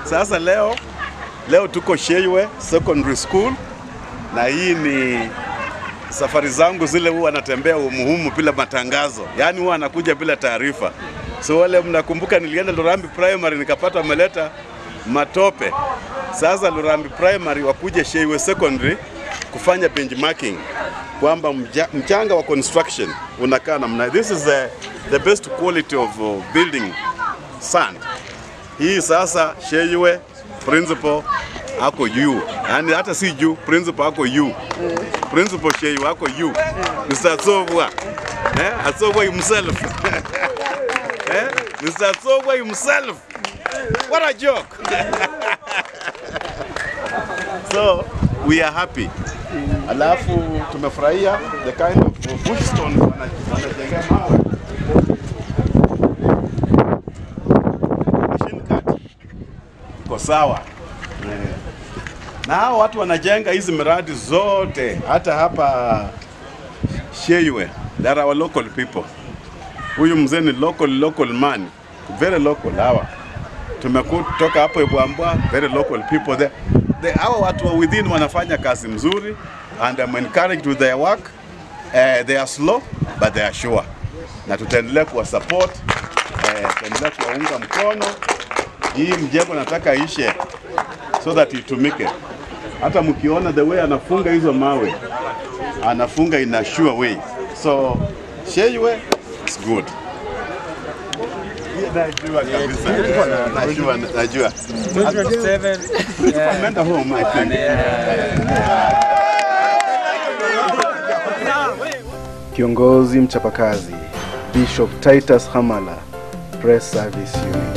Sasa leo leo tuko Sheywe Secondary School na hii ni safari zangu zile huwa natembea umuhumu bila matangazo, yaani huwa anakuja bila taarifa. So wale mnakumbuka, nilienda Lurambi Primary nikapata wameleta matope. Sasa Lurambi Primary wakuje Sheywe Secondary kufanya benchmarking kwamba mja- mchanga wa construction unakaa namna. This is the, the best quality of uh, building sand. Hii sasa Sheywe principal ako juu, yani hata si juu, principal ako juu. Principal Sheywe ako juu. Mr. Atsobwa. Eh, Atsobwa himself. eh, Mr. Atsobwa himself. What a joke. so we are happy. Alafu tumefurahia the kind of bush stones wana- wanajengea mawe. Machine cut. Iko sawa. Eh. Na hao watu wanajenga hizi miradi zote hata hapa Sheywe. They are our local people. Huyu mzee ni local local man. Very local hawa. Tumekutoka hapo Ibwambwa, very local people there. The, hawa watu wa within wanafanya kazi mzuri and I'm encouraged with their work. Uh, they are slow but they are sure. Na tutaendelea kuwa support, uh, tutaendelea kuwaunga mkono. Hii mjengo nataka ishe so that itumike. Hata mkiona the way anafunga hizo mawe, anafunga in a sure way. So Sheywe is good. Najua kabisa. Najua, najua. 27 Ameenda home I think. Kiongozi mchapakazi Bishop Titus Hamala, Press Service Unit.